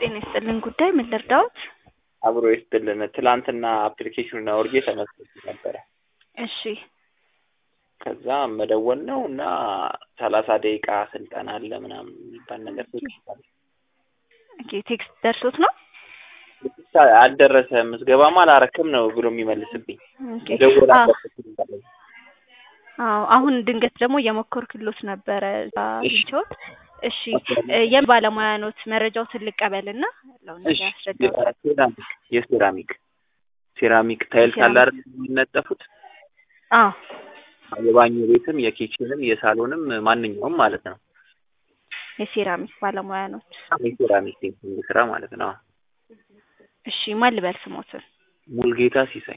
ጤና ይስጥልን ጉዳይ ምን ልርዳዎት? አብሮ ይስጥልን። ትላንትና አፕሊኬሽኑን አውርጄ ተመስርቼ ነበረ። እሺ ከዛ መደወል ነው እና ሰላሳ ደቂቃ ስልጠና አለ ምናምን የሚባል ነገር ተጽፏል። ኦኬ ቴክስት ደርሶት ነው? ብቻ አልደረሰም ምዝገባማ አላረክም ነው ብሎ የሚመልስብኝ። ኦኬ መደወል አዎ አለበት አዎ አሁን ድንገት ደግሞ እየሞከርኩሎት ነበረ እዛ እሺ። አግኝቼዎት። እሺ እ የምን ባለሙያ ኖት? መረጃዎትን ልቀበልና ያለውን እሺ ነገር ያስረዳዎታል። ሴራሚክ የሴራሚክ ሴራሚክ ታይልስ አለ አይደል የሚነጠፉት አዎ የባኞ ቤትም የኪችንም የሳሎንም ማንኛውም ማለት ነው። የሴራሚክ ባለሙያ ኖት። የሴራሚክ ቴክኒክ ስራ ማለት ነው። እሺ ማን ልበል ስሞትን? ሙልጌታ ሲሳይ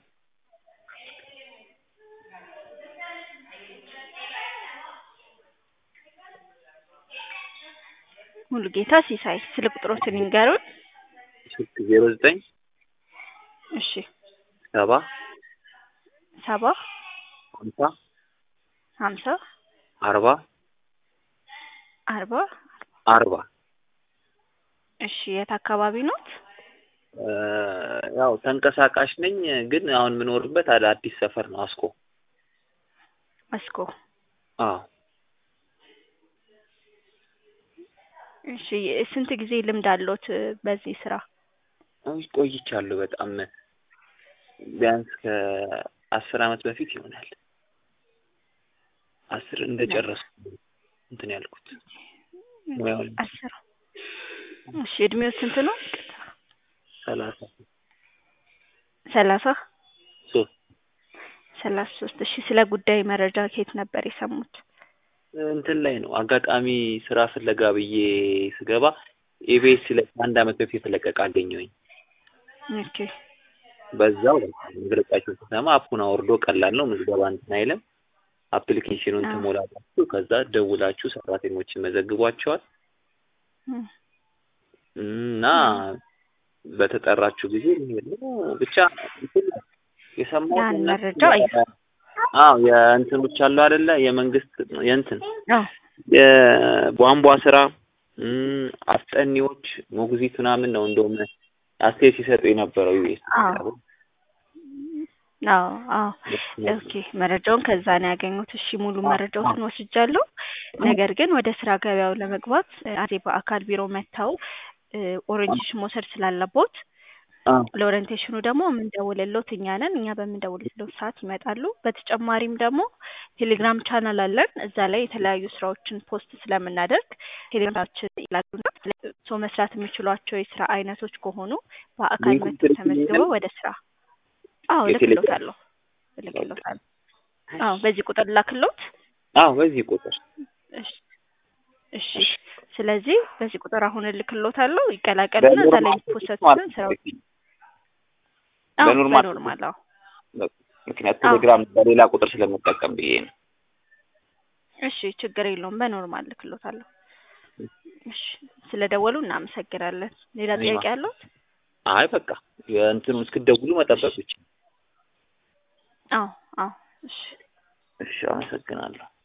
ሙሉጌታ ሲሳይ ስልክ ቁጥሮትን ይንገሩን። ስልክ ዜሮ ዘጠኝ እሺ ሰባ ሰባ ሀምሳ ሀምሳ አርባ አርባ አርባ እሺ የት አካባቢ ኖት? እ ያው ተንቀሳቃሽ ነኝ ግን አሁን የምኖርበት አለ አዲስ ሰፈር ነው አስኮ አስኮ አዎ እሺ ስንት ጊዜ ልምድ አለዎት በዚህ ስራ? አሁን ቆይቻለሁ በጣም ቢያንስ ከአስር አመት በፊት ይሆናል አስር እንደጨረስኩ እንትን ያልኩት ሙያውን አስር እሺ እድሜው ስንት ነው? ሰላሳ ሰላሳ ሶስት ሰላሳ ሶስት እሺ ስለ ጉዳይ መረጃ ከየት ነበር የሰሙት? እንትን ላይ ነው አጋጣሚ ስራ ፍለጋ ብዬ ስገባ ኢቢኤስ ላይ ከአንድ አመት በፊት የተለቀቀ አገኘሁኝ። ኦኬ በዛው መግለጫቸውን ስሰማ አፑን አውርዶ ቀላል ነው ምዝገባ እንትን አይልም አፕሊኬሽኑን አዎ። ትሞላላችሁ ከዛ ደውላችሁ ሰራተኞችን መዘግቧቸዋል እም፣ እና በተጠራችሁ ጊዜ መሄድ ነው ብቻ እንትን ነው የሰማሁት ያን እነሱ መረጃ አይ- አዎ የእንትኖች አሉ አይደለ የመንግስት የእንትን አዎ የቧንቧ ስራ እም፣ አስጠኒዎች ሞግዚት ምናምን ነው እንደውም አስተያየት ሲሰጡ የነበረው ዩኤስ አዎ አዎ አዎ ኦኬ መረጃውን ከዛ ነው ያገኙት። እሺ ሙሉ መረጃዎትን ወስጃለሁ። ነገር ግን ወደ ስራ ገበያው ለመግባት አንዴ በአካል ቢሮ መጥተው እ ኦሪንቴሽን መውሰድ ስላለቦት ለኦሪንቴሽኑ ደግሞ የምንደውልልዎት እኛ ነን። እኛ በምንደውልልዎት ሰዓት ይመጣሉ። በተጨማሪም ደግሞ ቴሌግራም ቻናል አለን። እዛ ላይ የተለያዩ ስራዎችን ፖስት ስለምናደርግ ቴሌግራማችን ይላሉና ሰው መስራት የሚችሏቸው የስራ አይነቶች ከሆኑ በአካል ሊንኩን መጥተው ትልክልኛለህ? ተመዝግበው ወደ ስራ አዎ የቴሌግራም? እልክልዎታለሁ እልክልዎታለሁ። አዎ በዚህ ቁጥር ላክልዎት። አዎ በዚህ ቁጥር እሺ እሺ ስለዚህ በዚህ ቁጥር አሁን እልክልዎታለሁ። ይቀላቀሉና እዛ ላይ የሚፖሰቱትን ስራዎች አዎ በኖርማል በኖርማል አዎ ምክንያት አዎ። ቴሌግራም በሌላ ቁጥር ስለምጠቀም ብዬ ነው። እሺ ችግር የለውም በኖርማል እልክልዎታለሁ። እሺ ስለደወሉ እናመሰግናለን። ሌላ እኔማ- ጥያቄ ያለዎት? አይ በቃ የእንትኑ እስክትደውሉ መጠበቅ ብቻ። አዎ አዎ እሺ እሺ አመሰግናለሁ።